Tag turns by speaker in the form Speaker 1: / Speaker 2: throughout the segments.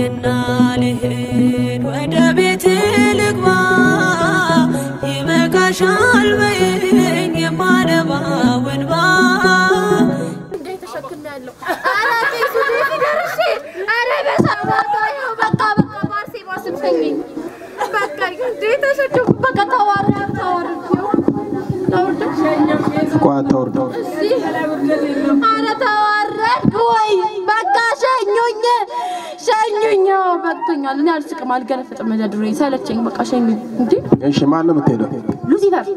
Speaker 1: ተይኝና ልሂድ ወደ ቤት ልግባ ይበቃሻል በይኝ የማነባው እንባ
Speaker 2: ቆይ አታውርደው።
Speaker 3: ኧረ ተዋረድኩ ወይ? በቃ ሸኙኝ፣ ሸኙኝ። በቅቶኛል። እኔ አልስቅም፣ አልገለፍጥም። መደድሮ ሰለቸኝ። በቃ ሸኙኝ። እንዴ
Speaker 2: እሺ ማን ነው የምትሄደው?
Speaker 3: ሉሲፈር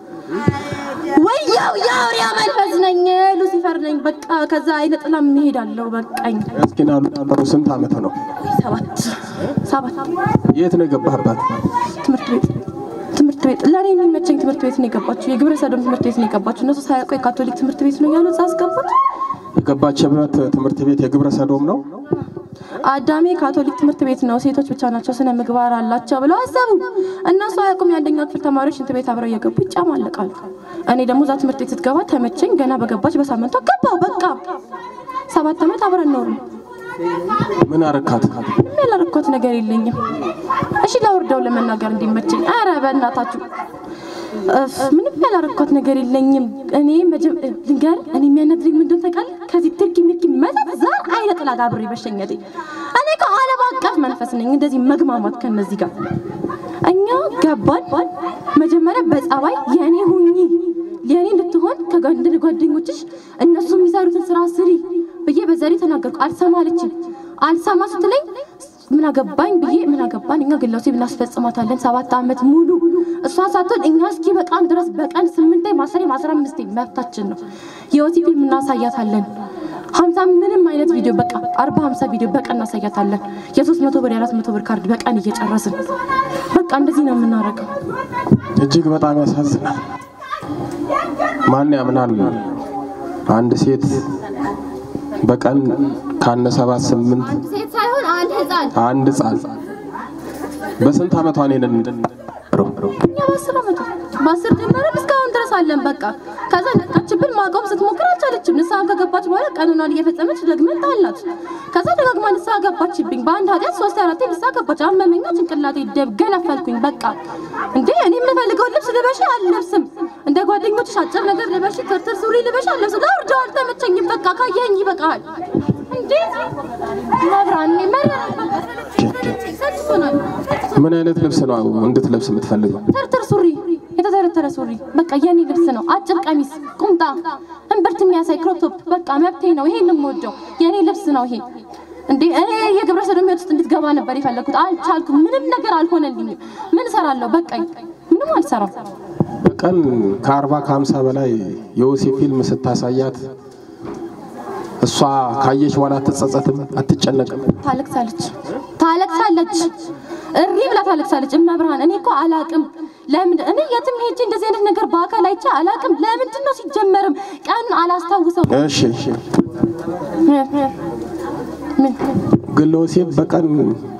Speaker 3: ወያው የአውሬያ መንፈስ ነኝ፣ ሉሲፈር ነኝ። በቃ ከዛ አይነ ጥላም እሄዳለሁ። በቃኝ።
Speaker 2: እስኪ ና ሉ ስንት ዓመት ነው?
Speaker 3: ሰባት ሰባት
Speaker 2: የት ነው የገባህባት?
Speaker 3: ትምህርት ቤት ትምህርት ቤት ለእኔ የሚመቸኝ ትምህርት ቤት ነው የገባችው። የግብረ ሰዶም ትምህርት ቤት ነው የገባችው። እነሱ ሳያውቁ የካቶሊክ ትምህርት ቤት ነው ያሉት። አስገባት
Speaker 2: የገባችበት ትምህርት ቤት የግብረ ሰዶም ነው።
Speaker 3: አዳሜ ካቶሊክ ትምህርት ቤት ነው፣ ሴቶች ብቻ ናቸው ስነ ምግባር አላቸው ብለው አሰቡ። እነሱ አያውቁም። የአንደኛ ክፍል ተማሪዎች ሽንት ቤት አብረው እየገቡ ይጫማለቃሉ። እኔ ደግሞ እዛ ትምህርት ቤት ስትገባ ተመቸኝ። ገና በገባች በሳምንቷ ገባው። በቃ ሰባት ዓመት አብረን ኖርን።
Speaker 2: ምን አረካት?
Speaker 3: ምንም ያላረኳት ነገር የለኝም። እሺ ላውርደው ለመናገር እንዲመቸኝ። አረ በእናታችሁ እፍ፣ ምንም ያላረኳት ነገር የለኝም። እኔ መጀም ልንገር፣ እኔ የሚያናድረኝ ምንድን ታውቃለህ? ከዚህ ትርኪ ምርኪ መጠጥ ዛር አይነ ጥላ ጋር አብሬ በሸኘቴ እኔ እኮ ዓለም አቀፍ መንፈስ ነኝ። እንደዚህ መግማማት ከነዚህ ጋር እኛ ገባን። መጀመሪያ በጸባይ የእኔ ሁኚ የእኔ እንድትሆን ከጓንድ ጓደኞችሽ እነሱ የሚሰሩትን ስራ ስሪ ብዬ በዘሬ ተናገርኩ። አልሰማ አለችኝ። አልሰማ ስትለኝ ምን አገባኝ ብዬ ምን አገባን እኛ ግላሴ ብናስፈጽማታለን ሰባት ዓመት ሙሉ እሷ ሳትሆን እኛ እስኪ በቃን ድረስ በቀን ስምንቴ ማሰሬ ማስራ አምስቴ መብታችን ነው። የወቲ ፊልም እናሳያታለን። ሀምሳ ምንም አይነት ቪዲዮ በቃ አርባ ሀምሳ ቪዲዮ በቀን እናሳያታለን። የሶስት መቶ ብር የአራት መቶ ብር ካርድ በቀን እየጨረስን በቃ እንደዚህ ነው የምናደርገው።
Speaker 2: እጅግ በጣም ያሳዝናል። ማን ያምናል? አንድ ሴት በቀን ካነ ሰባት ስምንት
Speaker 3: ሴት ሳይሆን አንድ ህፃን
Speaker 2: አንድ ህፃን በስንት ዓመቷ ነው ይሄንን
Speaker 3: እኛ በአስር ዓመቱ በአስር ጀመረን እስካሁን ድረስ አለን። በቃ ከዛ ነቃችብን። ማቆም ስትሞክር አልቻለችም። ንስሐ ከገባች በኋላ ቀኑኗን እየፈጸመች ደግመን ጣላት። ከዛ ደጋግማ ንስሐ ገባችብኝ። በአንድ ኃጢአት ሶስት አራቴ ንስሐ ገባች። አመመኛ፣ ጭንቅላቴ ደብ ገነፈልኩኝ። በቃ እንዴ እኔ የምፈልገውን ልብስ ልበሺ አልለብስም። እንደ ጓደኞችሽ አጭር ነገር ልበሺ፣ ትርትር ሱሪ ልበሺ አልለብስም። ላውርደው አልተመቸኝም። በቃ ካየኝ ይበቃል። እንዴ መብራን መራ ሰልችቶናል።
Speaker 2: ምን አይነት ልብስ ነው እንድትለብስ የምትፈልገው?
Speaker 3: ተርተር ሱሪ የተተረተረ ሱሪ በቃ የኔ ልብስ ነው። አጭር ቀሚስ፣ ቁምጣ፣ እምብርት የሚያሳይ ክሮፕ ቶፕ በቃ መብቴ ነው። ይሄን የምወደው የኔ ልብስ ነው ይሄ። እንዴ እኔ የግብረ ሰዶም ሕይወት ውስጥ እንድትገባ ነበር የፈለኩት። አልቻልኩም። ምንም ነገር አልሆነልኝም። ምን እሰራለሁ? በቃኝ። ምንም አልሰራም።
Speaker 2: በቀን ከአርባ ከሀምሳ በላይ የወሲብ ፊልም ስታሳያት እሷ ካየች በኋላ አትጸጸትም? አትጨነቅም?
Speaker 3: ታለቅሳለች ታለቅሳለች፣ እሪ ብላ ታለቅሳለች። እመብርሃን እኔ እኮ አላቅም ለምን እኔ የትም ሄጄ እንደዚህ አይነት ነገር በአካል አይቼ አላቅም። ለምንድን ነው ሲጀመርም ቀን አላስታውሰው
Speaker 2: እሺ እሺ። ግን ለወሲብ በቀን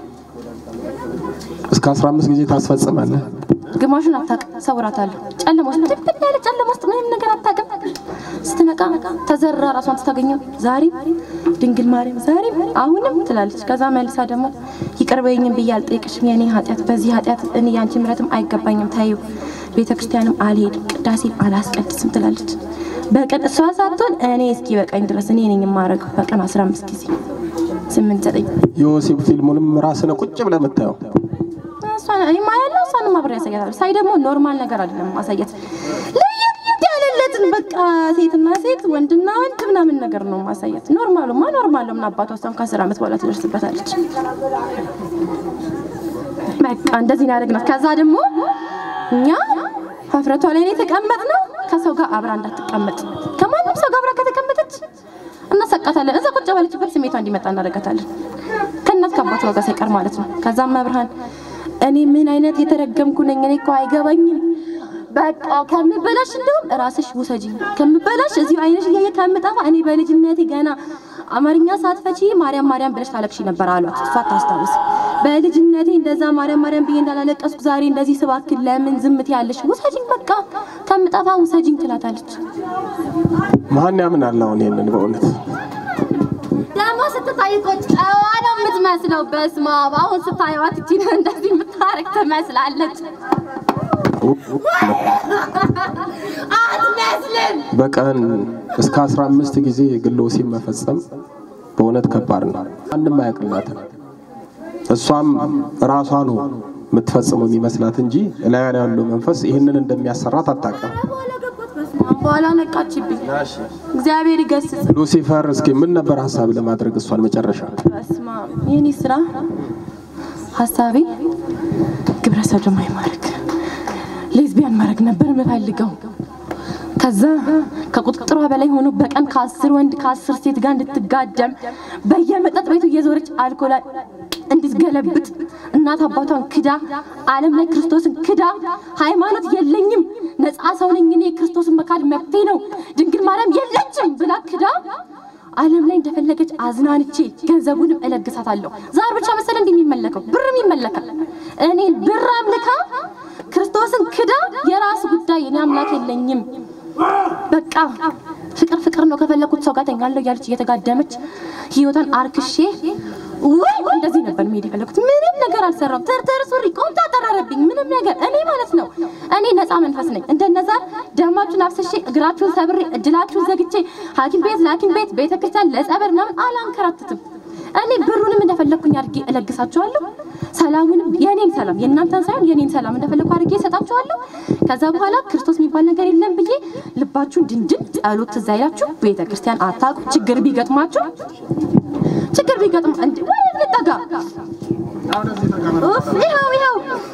Speaker 2: እስከ 15 ጊዜ ታስፈጽማለህ።
Speaker 3: ግማሹን አታውቅም፣ ሰውራታለሁ። ጨለማ ውስጥ ድብን ያለ ጨለማ ውስጥ ምንም ነገር አታውቅም። ስትነቃ ተዘራ ራሷን ስታገኘው ዛሬም ድንግል ማርያም ዛሬም አሁንም ትላለች። ከዛ መልሳ ደግሞ ይቅር በይኝም ብዬ አልጠይቅሽም፣ የኔ ኃጢአት በዚህ ኃጢአት እኔ ያንቺ ምሕረትም አይገባኝም፣ ታዩ ቤተ ክርስቲያንም አልሄድም፣ ቅዳሴም አላስቀድስም ትላለች። በቀን እሷ ሳትሆን እኔ እስኪ በቀኝ ድረስ እኔ ነኝ የማደርገው በቀን 15 ጊዜ ስምንት ዘጠኝ
Speaker 2: የወሲብ ፊልሙንም ራስህ ነው ቁጭ ብለህ የምታየው።
Speaker 3: እሷን እኔማ ያለው እሷንም አብሬ ያሳያታል። ሳይ ደግሞ ኖርማል ነገር አይደለም ማሳየት ለየት ያለለትን በቃ ሴትና ሴት ወንድና ወንድ ምናምን ነገር ነው ማሳየት። ኖርማሉማ ኖርማሉ ምን አባቷ እሷም ከአስር ዓመት በኋላ ትደርስበታለች። በቃ እንደዚህ ነው ያደረግናት። ከዛ ደግሞ እኛ ሀፍረቷ ላይ ነው የተቀመጥነው። ከሰው ጋር አብራ እንዳትቀመጥ ከማንም ሰው ጋር አብራ ከተቀመጠች እናሰቃታለን። እዛ ቁጭ ባለችበት ስሜቷ እንዲመጣ እናደርጋታለን። ከእናት ከአባቷ ጋር ሳይቀር ማለት ነው። ከዛም መብርሃን እኔ ምን አይነት የተረገምኩ ነኝ? እኔ እኮ አይገባኝም። በቃ ከምበላሽ እንደውም ራስሽ ውሰጂኝ ከምበላሽ እዚሁ አይነሽ እያየ ከምጠፋ እኔ በልጅነቴ ገና አማርኛ ሳትፈቺ ማርያም ማርያም ብለሽ ታለቅሺ ነበር አሏት። እሷ ታስታውስ። በልጅነቴ እንደዛ ማርያም ማርያም ብዬ እንዳላለቀስኩ ዛሬ እንደዚህ ስባክል ለምን ዝምት ያለሽ? ውሰጂኝ በቃ ከምጠፋ ውሰጂኝ ትላታለች።
Speaker 2: ማን ያምናል አሁን ይሄንን በእውነት
Speaker 3: ደግሞ ስትታይ እኮ ጨዋ ነው የምትመስለው። የምትመስለው። በስመ አብ አሁን ስታየዋት እቺን እንደዚህ የምታረግ ትመስላለች። አትመስልም።
Speaker 2: በቀን እስከ 15 ጊዜ ግሎ ወሲብ መፈጸም በእውነት ከባድ ነው። ማንም አያውቅላትም። እሷም ራሷ ነው የምትፈጽመው የሚመስላት እንጂ እላያ ላይ ያለው መንፈስ ይህንን እንደሚያሰራት አታውቅም።
Speaker 3: በኋላ ነቃችብኝ። እግዚአብሔር ይገስጽ።
Speaker 2: ሉሲፈር እስኪ ምን ነበር ሀሳብ ለማድረግ እሷን መጨረሻ
Speaker 3: በስመ አብ የኔ ስራ ሀሳቤ ግብረ ሰዶማዊ ማድረግ ሌዝቢያን ማድረግ ነበር የምፈልገው። ከዛ ከቁጥጥሯ በላይ ሆኖ በቀን ከአስር ወንድ ከአስር ሴት ጋር እንድትጋደም በየመጠጥ ቤቱ እየዞረች አልኮላ እንድትገለብጥ እናት አባቷን ክዳ ዓለም ላይ ክርስቶስን ክዳ ሃይማኖት የለኝም ነፃ ሰው ነኝ እኔ ክርስቶስን መካድ መብቴ ነው ድንግል ማርያም የለችም ብላ ክዳ ዓለም ላይ እንደፈለገች አዝናንቼ ገንዘቡንም እለግሳታለሁ። ዛር ብቻ መሰለ እንዲህ የሚመለከው ብርም ይመለካል። እኔን ብር አምልካ ክርስቶስን ክዳ የራስ ጉዳይ እኔ አምላክ የለኝም በቃ ፍቅር ፍቅር ነው ከፈለኩት ሰው ጋር ተኛለሁ እያለች እየተጋደመች ህይወቷን አርክሼ ወይ እንደዚህ ነበር መሄድ የፈለኩት። ምንም ነገር አልሰራም። ተርተር ሱሪ ቆምጣ ጠረረብኝ። ምንም ነገር እኔ ማለት ነው እኔ ነፃ መንፈስ ነኝ። እንደነዛ ደማችሁን አፍስሼ እግራችሁን ሰብሬ እድላችሁን ዘግቼ ሐኪም ቤት ለሐኪም ቤት ቤተክርስቲያን ለጸበል ምናምን አላንከራትትም። እኔ ብሩንም እንደፈለኩኝ አድርጌ እለግሳችኋለሁ። ሰላሙንም የኔን ሰላም የእናንተን ሳይሆን የኔን ሰላም እንደፈለኩ አድርጌ እሰጣችኋለሁ። ከዛ በኋላ ክርስቶስ የሚባል ነገር የለም ብዬ ልባችሁን ድንድን ጸሎት ትዝ አይላችሁ ቤተክርስቲያን አታውቁ ችግር ቢገጥማችሁ ችግር ቢገጥም እንዴ ወደ ልጠጋ ኡፍ ይኸው ይኸው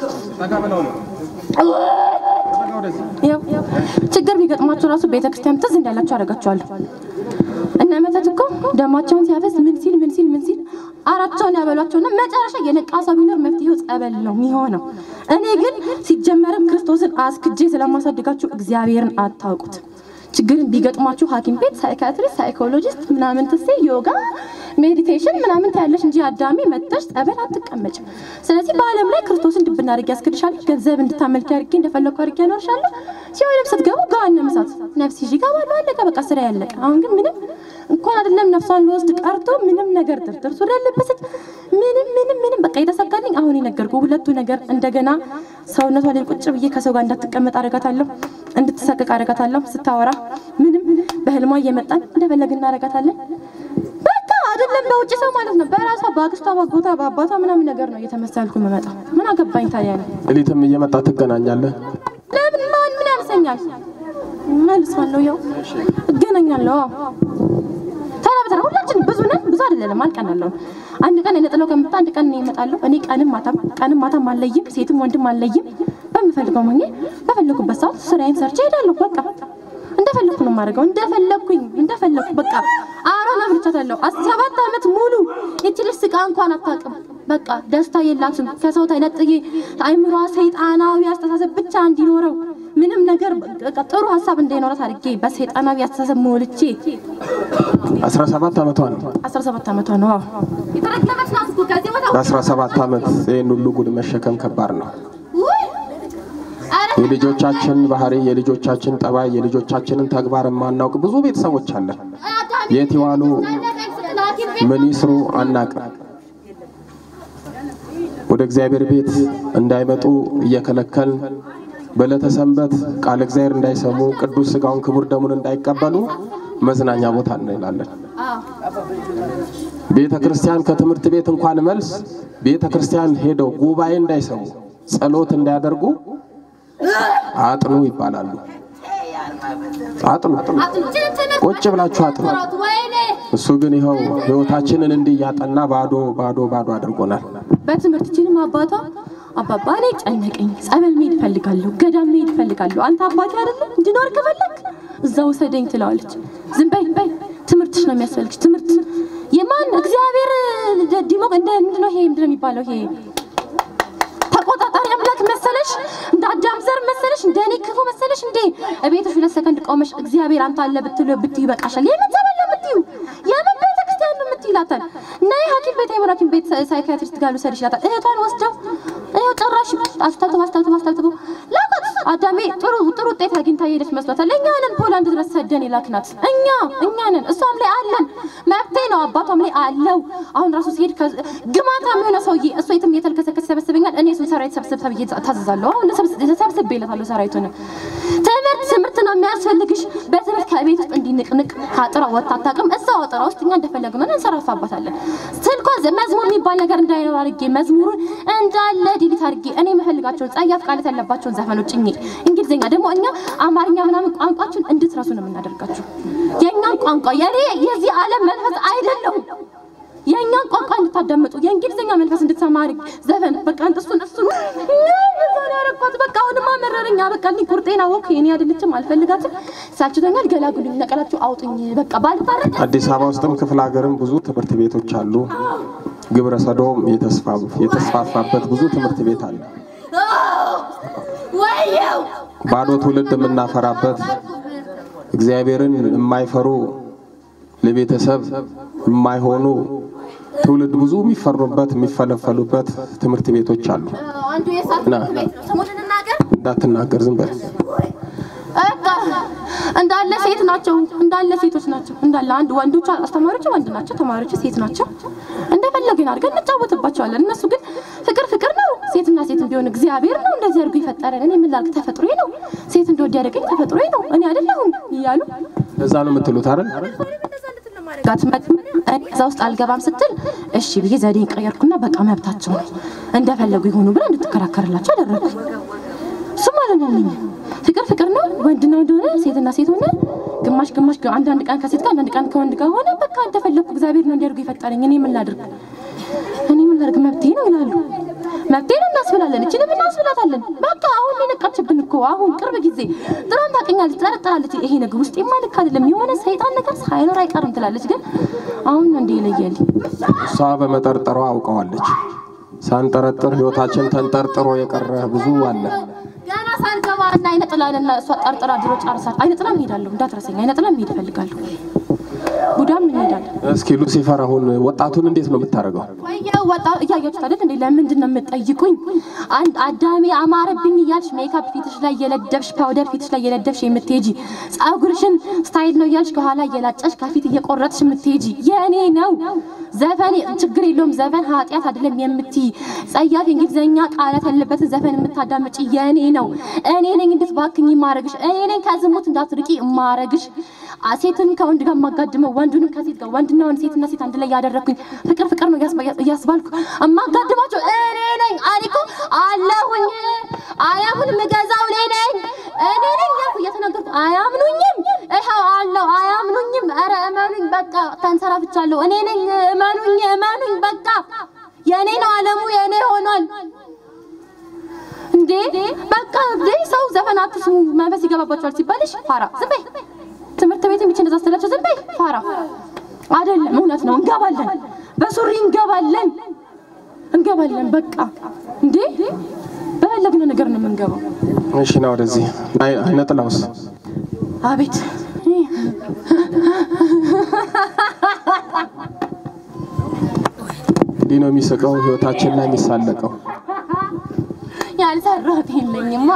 Speaker 3: ይኸው ችግር ቢገጥማችሁ ራሱ ቤተክርስቲያን ትዝ እንዳላችሁ አደርጋችኋለሁ። እነ መተት እኮ ደማቸውን ሲያፈስ ምን ሲል ምን ሲል ምን ሲል አራቸውን ያበሏቸውና መጨረሻ የነቃ ሰው ቢኖር መፍትሄው ጸበል ነው የሚሆነው። እኔ ግን ሲጀመርም ክርስቶስን አስክጄ ስለማሳድጋችሁ እግዚአብሔርን አታውቁት። ችግርን ቢገጥማችሁ ሐኪም ቤት ሳይካትሪስት፣ ሳይኮሎጂስት ምናምን ትሴ ዮጋ፣ ሜዲቴሽን ምናምን ታያለሽ እንጂ አዳሚ መጥተሽ ጸበል አትቀመጭም። ስለዚህ በዓለም ላይ ክርስቶስን ድብና አድርጌ ያስክድሻለሁ። ገንዘብ እንድታመልኪ አድርጌ እንደፈለግኩ አድርጌ ያኖርሻለሁ። ሲሆንም ስትገቡ ገሃነመ እሳት ነፍስ ይዤ እገባለሁ። አለቀ በቃ ስራ ያለቀ። አሁን ግን ምንም እንኳን አይደለም ነፍሷን ልወስድ ቀርቶ ምንም ነገር ድርድር ሱሪ ያለበሰች ምንም ምንም ምንም በቃ የተሳካልኝ አሁን የነገርኩህ ሁለቱ ነገር እንደገና ሰውነቷ ላይ ቁጭ ብዬ ከሰው ጋር እንዳትቀመጥ አደርጋታለሁ፣ እንድትሰቅቅ አደርጋታለሁ። ስታወራ ምንም በህልሟ እየመጣን እንደፈለግን እናደርጋታለን። በቃ አይደለም በውጭ ሰው ማለት ነው በራሷ በአክስቷ በአጎቷ በአባቷ ምናምን ነገር ነው እየተመሰልኩ የምመጣው። ምን አገባኝ ታዲያ ነው
Speaker 2: ሌሊትም እየመጣ ትገናኛለህ።
Speaker 3: ለምን ማን ምን ያንሰኛል? መልሳለሁ፣ ያው እገናኛለሁ። አዎ ተራ በተራ ሁላችን ብዙ ነን፣ ብዙ አይደለም አልቀናለሁ። አንድ ቀን የነጥለው ከመጣ አንድ ቀን እኔ እመጣለሁ። እኔ ቀንም ማታም ቀንም ማታም አልለይም፣ ሴትም ወንድም አልለይም። በምፈልገው ሆኜ በፈለኩበት ሰዓት ስራዬን ሰርቼ እሄዳለሁ። በቃ እንደፈለኩ ነው የማደርገው፣ እንደፈለኩኝ እንደፈለኩ በቃ አሮን አብርቻታለሁ። ሰባት ዓመት ሙሉ ይቺ ልጅ ስቃ እንኳን አታውቅም። በቃ ደስታ የላትም። ከሰው ተነጥዬ አይምሯ ሰይጣናዊ አስተሳሰብ ብቻ እንዲኖረው ምንም ነገር በቃ ጥሩ ሀሳብ እንዳይኖራት አድርጌ በሰይጣናዊ አስተሳሰብ ሞልቼ
Speaker 2: 17 ዓመቷ ነው።
Speaker 3: 17 ዓመቷ ነው። አዎ የተረከበች ናት እኮ ከዚህ ቦታ
Speaker 2: በ17 ዓመት ይህን ሁሉ ጉድ መሸከም ከባድ ነው።
Speaker 3: ውይ! ኧረ
Speaker 2: የልጆቻችን ባህሪ፣ የልጆቻችን ጠባይ፣ የልጆቻችንን ተግባር የማናውቅ ብዙ ቤተሰቦች አለን።
Speaker 3: አዳሚ
Speaker 2: የት ይዋሉ
Speaker 3: ሐኪም ቤት
Speaker 2: ምን ይስሩ አናቅም። ወደ እግዚአብሔር ቤት እንዳይመጡ እየከለከልን በዕለተ ሰንበት ቃለ እግዚአብሔር እንዳይሰሙ ቅዱስ ሥጋውን ክቡር ደሙን እንዳይቀበሉ መዝናኛ ቦታ እንላለን። ቤተ ክርስቲያን ከትምህርት ቤት እንኳን መልስ ቤተ ክርስቲያን ሄደው ጉባኤ እንዳይሰሙ ጸሎት እንዳያደርጉ አጥኑ ይባላሉ። አጥኑ ቁጭ ብላችሁ አጥኑ።
Speaker 3: ወይኔ
Speaker 2: እሱ ግን ይኸው ሕይወታችንን እንዲህ እያጠና ባዶ ባዶ ባዶ አድርጎናል።
Speaker 3: በትምህርት ችንም አባቷ አባባ እኔ ጨነቀኝ፣ ጸበል መሄድ እፈልጋለሁ፣ ገዳም መሄድ እፈልጋለሁ። አንተ አባቴ አይደለም እንድኖር ከፈለግ እዛ ውሰደኝ ትለዋለች። ዝም በይ በይ፣ ትምህርትሽ ነው የሚያስፈልግሽ። ትምህርት የማን እግዚአብሔር ዲሞ እንደ ምንድን ነው ይሄ ምንድን ነው የሚባለው ይሄ ተቆጣጣሪ አምላክ መሰለሽ? እንደ አዳም ዘር መሰለሽ? እንደ እኔ ክፉ መሰለሽ እንዴ? እቤትሽ ሁለት ሰከንድ ቆመሽ እግዚአብሔር አንተ አለ ብትሉ ብትዩ ይበቃሻል። የምን ጸበል ነው የምትዩ? የምን ቤተ ክርስቲያን ነው የምትዩ ይላታል። ነይ ሐኪም ቤት አይምሮ ሐኪም ቤት ሳይካትሪስት ጋር ልውሰድሽ ይላታል። እህቷን ወስደው ይኸው ጭራሽ አስታጥቦ አስታጥቦ አስታጥቦ ላኳት። አዳሜ ጥሩ ጥሩ ውጤት አግኝታ የሄደች መስሏታል። እኛ ነን ፖላንድ ድረስ ሰደን የላክናት እኛ እኛ ነን። እሷም ላይ አለን መብቴ ነው፣ አባቷም ላይ አለው። አሁን ራሱ ሲሄድ ከ- ግማታም የሆነ ሰውዬ እሱ የትም እየተልከሰከሰ ይሰበስበኛል። እኔ እሱን ሰራዊት ሰብስብ ተብዬ ታዘዛለሁ። አሁን ሰብስቤለታለሁ ሰራዊቱን። ትምህርት ትምህርት ነው የሚያስፈልግሽ። በትምህርት ከቤት ውስጥ እንዲንቅንቅ ከአጥራ ወጥታ አታውቅም። እዛው አጥራ ውስጥ እኛ እንደፈለግን ሆነን እንሰራፋባታለን። ስልኳ ዘ- መዝሙር የሚባል ነገር እንዳይኖር አድርጌ መዝሙሩን እንዳለ ዲሊት አድርጌ እኔ የምፈልጋቸውን ጸያፍ ቃላት ያለባቸውን ዘፈኖች ጭኜ እንግሊዝኛ ደግሞ እኛ አማርኛ ምናምን ቋንቋችን እንድትረሱ ነው የምናደርጋችሁ። የእኛን ቋንቋ የኔ የዚህ ዓለም መንፈስ አይደለሁም። የእኛን ቋንቋ እንድታዳምጡ የእንግሊዝኛ መንፈስ እንድትሰማ አድርግ ዘፈን በቃ እሱን እሱን ዛሬ ያረኳት በቃ አሁንማ መረረኛ በቃ ልኝ ቁርጤና ወክ የኔ አይደለችም አልፈልጋትም ሳልችቶኛል ገላጉልኝ ነቀላችሁ አውጡኝ በቃ ባልታረቅ
Speaker 2: አዲስ አበባ ውስጥም ክፍለ ሀገርም ብዙ ትምህርት ቤቶች አሉ። ግብረ ሰዶም የተስፋ- የተስፋፋበት ብዙ ትምህርት ቤት አለ።
Speaker 1: ወየው
Speaker 2: ባዶ ትውልድ የምናፈራበት እግዚአብሔርን የማይፈሩ ለቤተሰብ የማይሆኑ ትውልድ ብዙ የሚፈሩበት የሚፈለፈሉበት ትምህርት ቤቶች አሉ።
Speaker 3: አንዱ የሳት
Speaker 2: ና
Speaker 3: ቤት ነው ስሙን እንናገር
Speaker 2: እንዳትናገር ዝም በል።
Speaker 3: በቃ እንዳለ ሴት ናቸው፣ እንዳለ ሴቶች ናቸው። እንዳለ አንድ ወንዶች አስተማሪዎች ወንድ ናቸው፣ ተማሪዎች ሴት ናቸው። እንደፈለግን አድርገን እንጫወትባቸዋለን። እነሱ ግን ፍቅር ፍቅር ነው። ሴትና ሴት ቢሆን እግዚአብሔር ነው እንደዚህ አድርጎ የፈጠረን። እኔ ምን ላድርግ? ተፈጥሮዬ ነው። ሴት እንደወድ ያደረገኝ ተፈጥሮዬ ነው። እኔ አይደለሁም እያሉ
Speaker 2: እዛ ነው የምትሉት አይደል?
Speaker 3: ጋት እዛ ውስጥ አልገባም ስትል እሺ ብዬ ዘዴን ቀየርኩና በቃ መብታቸው ነው እንደፈለጉ ይሆኑ ብላ እንድትከራከርላቸው አደረግኩ። እሱ ማለት ነው እነኛ ፍቅር ፍቅር ነው። ወንድና ወንድ ሆነ፣ ሴትና ሴት ሆነ፣ ግማሽ ግማሽ፣ አንዳንድ ቀን ከሴት ጋር አንዳንድ ቀን ከወንድ ጋር ሆነ። በቃ እንደፈለግኩ እግዚአብሔር ነው እንዲያደርጉ የፈጠረኝ። እኔ ምን ላድርግ? እኔ ምን ላድርግ? መብቴ ነው ይላሉ። መብቴ ነው እናስብላለን፣ እችንም እናስብላታለን። በቃ አሁን የነቃችብን እኮ አሁን ቅርብ ጊዜ ድሮም ታውቀኛለች፣ ጠረጥራለች። ይሄ ነገር ውስጥ የማልክ አይደለም የሆነ ሰይጣን ነገር ሳይኖር አይቀርም ትላለች። ግን አሁን ነው እንደ ይለያል
Speaker 2: እሷ በመጠርጠሯ አውቀዋለች። ሳንጠረጥር ህይወታችን ተንጠርጥሮ የቀረ ብዙ አለ።
Speaker 3: ገና ሳንገባ እና አይነ ጥላንና እሷ ጠርጥራ ድሮ ጨርሳል። አይነ ጥላም እሄዳለሁ እንዳትረሰኝ። አይነ ጥላም እሄድ እፈልጋለሁ። ቡዳም እንሄዳለን።
Speaker 2: እስኪ ሉሲፈር አሁን ወጣቱን እንዴት ነው የምታደርገው?
Speaker 3: ወየው ወጣ እያያችሁት አይደል እንዴ? ለምንድን ነው የምትጠይቁኝ? አንድ አዳሜ አማረብኝ እያልሽ ሜካፕ ፊትሽ ላይ እየለደብሽ ፓውደር ፊትሽ ላይ እየለደብሽ የምትሄጂ ጸጉርሽን ስታይል ነው እያልሽ ከኋላ እየላጨሽ ከፊት እየቆረጥሽ የምትሄጂ የእኔ ነው ዘፈን ችግር የለውም ዘፈን ኃጢአት አይደለም የምትይ ጸያፍ የእንግሊዝኛ ቃላት ያለበትን ዘፈን የምታዳምጪ የእኔ ነው። እኔ ነኝ እንድትባክኝ ማረግሽ። እኔ ነኝ ከዝሙት እንዳትርቂ ማረግሽ። ሴትን ከወንድ ጋር የማጋድመው ወንዱንም ከሴት ጋር ወንድና ወንድ ሴትና ሴት አንድ ላይ ያደረግኩኝ ፍቅር ፍቅር ነው እያስባ- እያስባልኩ የማጋድማቸው እኔ ነኝ። አሪኮ አለሁኝ አያምን ምገዛው እኔ ነኝ እኔ ነኝ ያልኩ እየተናገርኩ አያምኑኝም። ይኸው አለው አያምኑኝም። ኧረ እመኑኝ በቃ ተንሰራፍቻለሁ። እኔ ነኝ እመኑኝ፣ እመኑኝ በቃ የእኔ ነው አለሙ የእኔ ሆኗል። እንዴ በቃ እንዴ ሰው ዘፈን አትስሙ መንፈስ ይገባባቸዋል ሲባልሽ ፋራ ዝም በይ። ትምህርት ቤት የሚች እንደዛ ስትላቸው ዝም በይ ፋራ አይደለም። እውነት ነው እንገባለን፣ በሱሪ እንገባለን፣ እንገባለን በቃ እንዴ በፈለግነው ነገር ነው የምንገባው።
Speaker 2: እሺ ና ወደዚህ። አይ- አይነ ጥላውስ
Speaker 3: አቤት
Speaker 2: እንዲህ ነው የሚስቀው፣ ህይወታችን ላይ የሚሳለቀው።
Speaker 3: ያልሰራሁት የለኝማ።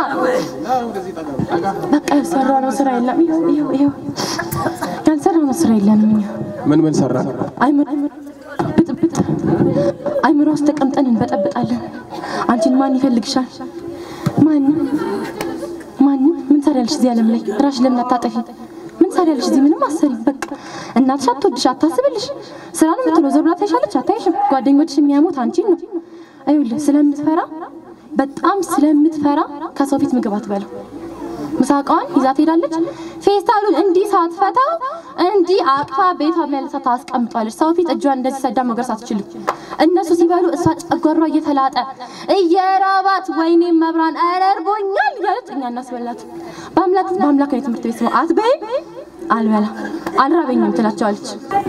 Speaker 3: በቃ ያልሰራነው ስራ የለም። ይኸው ይኸው ይኸው ያልሰራነው ስራ የለንም እኛ
Speaker 2: ምን ምን ሰራ?
Speaker 3: አይምሮ ብጥብጥ አይምሮ ውስጥ ተቀምጠን እንበጠብጣለን። አንቺን ማን ይፈልግሻል? ማንም ማንም። ምን ሰሪያለሽ እዚህ ዓለም ላይ ራሽ ለምን አታጠፊ? ምን ሰሪያለሽ እዚህ? ምንም አሰሪ። በቃ እናትሽ አትወድሽ፣ አታስብልሽ። ስራ ነው የምትለው። ዘብላ ታይሻለች፣ አታይሽም። ጓደኞችሽ የሚያሙት አንቺን ነው። አይውልህ ስለምትፈራ በጣም ስለምትፈራ ከሰው ፊት ምግብ አትበላው። ምሳቃዋን ይዛ ትሄዳለች። ፌስታሉን እንዲህ ሳትፈታው እንዲህ አቅፋ ቤቷ መልሳ ታስቀምጧለች። ሰው ፊት እጇን እንደዚህ ሰዳ መጉረስ አትችልም። እነሱ ሲበሉ እሷ ጨጓሯ እየተላጠ እየራባት ወይኔ መብራን ኧረ እርቦኛል እያለች እኛ እናስበላት። በአምላክ በአምላክ ነው የትምህርት ቤት ስማ አትበይም፣ አልበላ አልራበኝም ትላቸዋለች።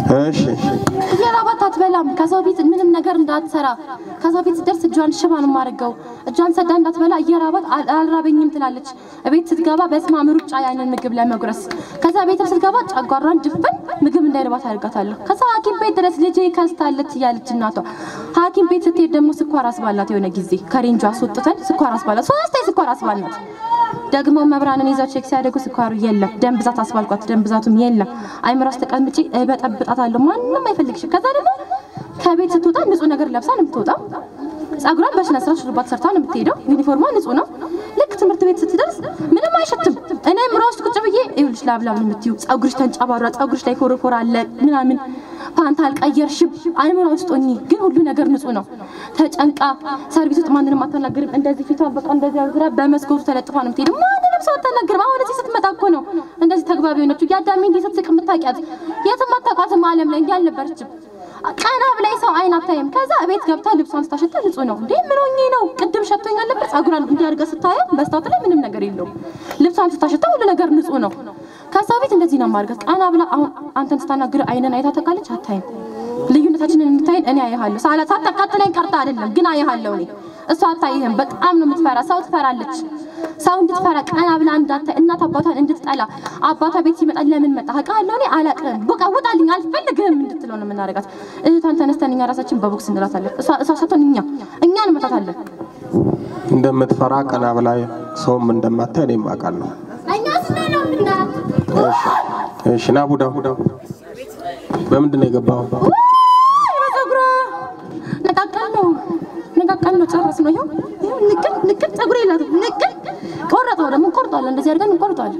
Speaker 2: እሺ
Speaker 3: እየራባት አትበላም። ከሰው ቤት ምንም ነገር እንዳትሰራ ከሰው ቤት ስትደርስ እጇን ሽባ ነው የማደርገው። እጇን ሰዳ እንዳትበላ እየራባት አል- አልራበኝም ትላለች። ቤት ስትገባ በስማም ሩጫ ያንን ምግብ ለመጉረስ ከዛ ቤትም ስትገባ ጨጓራን ድፍን ምግብ እንዳይርባት አደርጋታለሁ። ከዛ ሐኪም ቤት ድረስ ልጄ ከስታለች እያለች እናቷ ሐኪም ቤት ስትሄድ ደግሞ ስኳር አስባላት። የሆነ ጊዜ ከሬንጇ አስወጥተን ስኳር አስባላት። ሶስቴ ስኳር አስባላት። ደግሞ መብራንን ይዘው ቼክ ሲያደርጉ ስኳሩ የለም። ደም ብዛት አስባልኳት፣ ደም ብዛቱም የለም። አይምሮ ውስጥ ተቀምጬ እበጠብጣታለሁ። ማንም አይፈልግሽም። ከዛ ደግሞ ከቤት ስትወጣ ንጹህ ነገር ለብሳ ነው የምትወጣው። ጸጉሯን በስነ ስርዓት ሹሩባ ተሰርታ ነው የምትሄደው። ዩኒፎርሟ ንጹህ ነው። ልክ ትምህርት ቤት ስትደርስ ምንም አይሸትም። እኔ ምራ ውስጥ ቁጭ ብዬ ይኸውልሽ ላብላብ ነው የምትይው። ጸጉርሽ ተንጨባሯ፣ ጸጉርሽ ላይ ፎረፎር አለ ምናምን፣ ፓንት አልቀየርሽም። አይምሮ ውስጥ ሆኚ ግን ሁሉ ነገር ንጹህ ነው። ተጨንቃ ሰርቪስ ውስጥ ማንንም አታናግርም። እንደዚህ ፊቷ በቃ እንደዚህ አዙራ በመስኮቱ ተለጥፋ ነው የምትሄደው። ማንንም ሰው አታናግርም። አሁን እዚህ ስትመጣ እኮ ነው እንደዚህ ተግባቢ የሆነችው። ያዳሜ እንዲህ ስትስቅ የምታውቂያት የትም አታውቃትም። ዓለም ላይ እንዲህ አልነበረችም። ቀና ብላይ ሰው አይን አታይም። ከዛ ቤት ገብታ ልብሷን ስታሸታ ንጹህ ነው እንዴ ምን ሆኜ ነው? ቅድም ሸቶኝ አልነበር? ጸጉሯን እንዲህ አድርጋ ስታየው በስታወት ላይ ምንም ነገር የለውም። ልብሷን ስታሸታ ሁሉ ነገር ንጹህ ነው። ከዛ ቤት እንደዚህ ነው ማድረግ። ቀና ብላ አሁን አንተን ስታናግር አይንን አይታ ታውቃለች? አታይም። ልዩነታችንን የምታይን እኔ አየሃለሁ። ሳላ ሳታቃጥለኝ ቀርታ አይደለም ግን አየሃለሁ እኔ እሷ አታይህም። በጣም ነው የምትፈራ። ሰው ትፈራለች። ሰው እንድትፈራ ቀና ብላ እንዳታይ እናት አባቷን እንድትጠላ አባቷ ቤት ሲመጣ ለምን መጣ አውቃለሁ እኔ አላውቅም፣ በቃ ውጣልኝ፣ አልፈልግህም እንድትለው ነው የምናደርጋት። እህቷን ተነስተን እኛ ራሳችን በቦክስ እንላታለን። እሷ እሷ ሳትሆን እኛ እኛ እንመታታለን።
Speaker 2: እንደምትፈራ ቀና ብላ ሰውም እንደማታይ እኔም አውቃለሁ።
Speaker 3: እኛ ስለ ነው የምናት
Speaker 2: እሺ እሺ ና ቡዳ በምንድን ነው የገባው?
Speaker 3: በፀጉሯ ነቃቀል ነው ነቃቀል ነው ጨረስ ነው። ይኸው ይኸው ንቅል ንቅል ፀጉር የላትም ንቅል ቆረጠው ደግሞ እንቆርጠዋለን። እንደዚህ አድርገን እንቆርጠዋለን።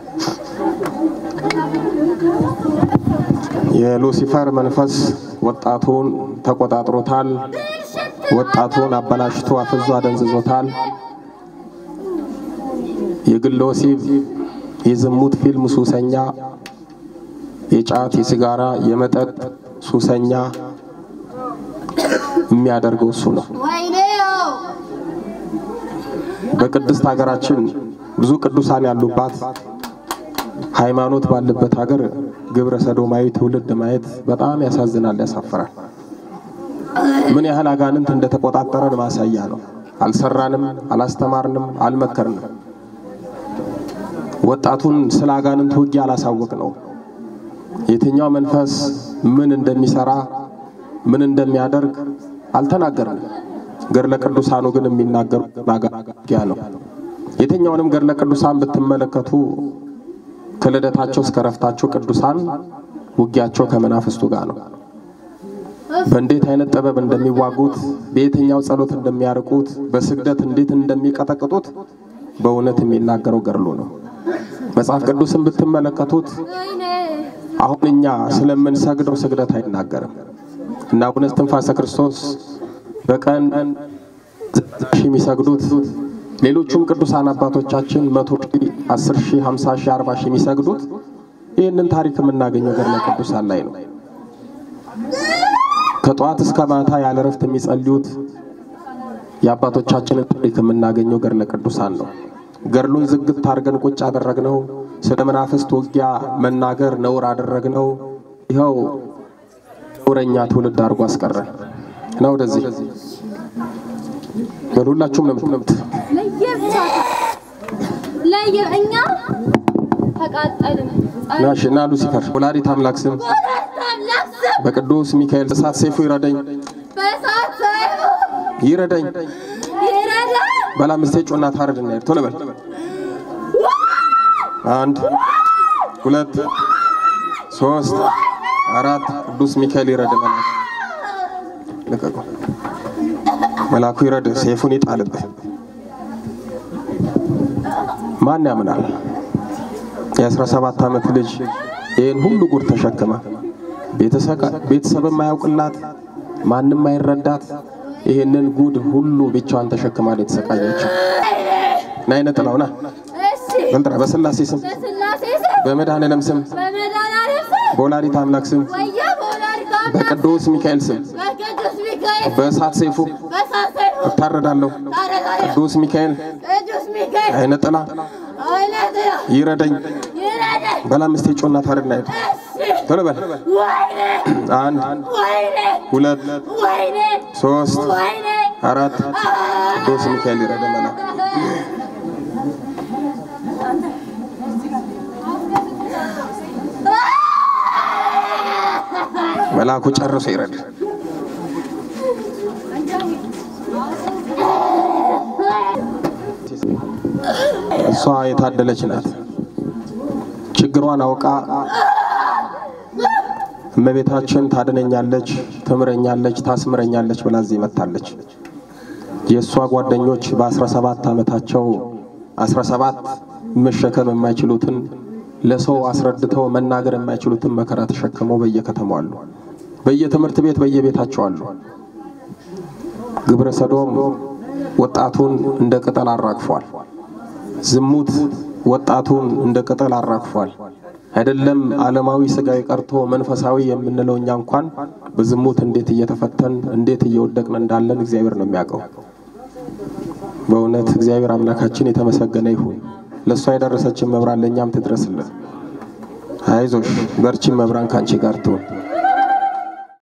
Speaker 2: የሉሲፈር መንፈስ ወጣቱን ተቆጣጥሮታል። ወጣቱን አበላሽቶ አፍዞ አደንዝዞታል። የግል ወሲብ፣ የዝሙት ፊልም ሱሰኛ፣ የጫት፣ የሲጋራ፣ የመጠጥ ሱሰኛ የሚያደርገው እሱ ነው። በቅድስት ሀገራችን ብዙ ቅዱሳን ያሉባት ሃይማኖት ባለበት ሀገር ግብረ ሰዶማዊ ትውልድ ማየት በጣም ያሳዝናል፣ ያሳፍራል። ምን ያህል አጋንንት እንደተቆጣጠረን ማሳያ ነው። አልሰራንም፣ አላስተማርንም፣ አልመከርንም። ወጣቱን ስለ አጋንንት ውጊያ አላሳወቅ ነው። የትኛው መንፈስ ምን እንደሚሰራ ምን እንደሚያደርግ አልተናገርንም። ገድለ ቅዱሳኑ ግን የሚናገሩ ውጊያ ነው። የትኛውንም ገድለ ቅዱሳን ብትመለከቱ ከልደታቸው እስከ ረፍታቸው ቅዱሳን ውጊያቸው ከመናፍስቱ ጋር ነው። በእንዴት አይነት ጥበብ እንደሚዋጉት፣ በየትኛው ጸሎት እንደሚያርቁት፣ በስግደት እንዴት እንደሚቀጠቅጡት በእውነት የሚናገረው ገድሉ ነው። መጽሐፍ ቅዱስን ብትመለከቱት አሁን እኛ ስለምንሰግደው ስግደት አይናገርም እና አቡነ እስትንፋሰ ክርስቶስ በቀን ሺህ የሚሰግዱት ሌሎቹም ቅዱሳን አባቶቻችን መቶ ሺህ አስር ሺህ ሀምሳ ሺህ አርባ ሺህ የሚሰግዱት ይህንን ታሪክ የምናገኘው ገድለ ቅዱሳን ላይ ነው። ከጠዋት እስከ ማታ ያለ እረፍት የሚጸልዩት የአባቶቻችንን ታሪክ የምናገኘው ገድለ ቅዱሳን ነው። ገድሉን ዝግት አድርገን ቁጭ አደረግነው። ስለ መናፍስት ውጊያ መናገር ነውር አደረግነው። ይኸው ነውረኛ ትውልድ አድርጎ አስቀረን እና ወደዚህ በሁላችሁም ነው የምትነምት
Speaker 3: ለየብቻ ለየ እኛ ተቃጠልን።
Speaker 2: ናሽ እና ሉሲፈር ወላዲተ አምላክ ስም በቅዱስ ሚካኤል እሳት ሰይፉ ይረደኝ ይረደኝ በላ ምስቴ ጮና ታረድ እና ቶሎ በል አንድ ሁለት ሶስት አራት ቅዱስ ሚካኤል ይረድ መልአክ ልቀቁ መልአኩ ይረድ ሰይፉን ይጣልብህ ማን ያምናል የአስራ ሰባት ዓመት ልጅ ይህን ሁሉ ጉድ ተሸክማ ቤተሰብ የማያውቅላት ማንም አይረዳት ይህንን ጉድ ሁሉ ብቻዋን ተሸክማ ላይ የተሰቃየችው ና አይነ ጥላው ና በልጥራ በስላሴ ስም በመድኃኔዓለም ስም በወላዲተ አምላክ ስም በቅዱስ ሚካኤል ስም በእሳት ሰይፉ እታረዳለሁ። ቅዱስ ሚካኤል አይነ ጥላ ይረደኝ። በላ ምስቴ ጮና ታረድና ሄድ ቶሎ በል። አንድ ሁለት ሶስት አራት ቅዱስ ሚካኤል ይረዳ መልአክ መልአኩ ጨርሶ ይረዳ። እሷ የታደለች ናት። ችግሯን አውቃ እመቤታችን ታድነኛለች፣ ትምረኛለች፣ ታስምረኛለች ብላ እዚህ መታለች። የእሷ ጓደኞች በ17 ዓመታቸው 17 መሸከም የማይችሉትን ለሰው አስረድተው መናገር የማይችሉትን መከራ ተሸክመው በየከተማው አሉ። በየትምህርት ቤት በየቤታቸው አሉ። ግብረ ሰዶም ወጣቱን እንደ ቅጠል አራግፏል። ዝሙት ወጣቱን እንደ ቅጠል አራግፏል። አይደለም ዓለማዊ ስጋዊ ቀርቶ መንፈሳዊ የምንለው እኛ እንኳን በዝሙት እንዴት እየተፈተን እንዴት እየወደቅን እንዳለን እግዚአብሔር ነው የሚያውቀው። በእውነት እግዚአብሔር አምላካችን የተመሰገነ ይሁን። ለእሷ የደረሰችን መብራን ለእኛም ትድረስልን። አይዞሽ በርቺን፣ መብራን ከአንቺ ጋር ትሁን።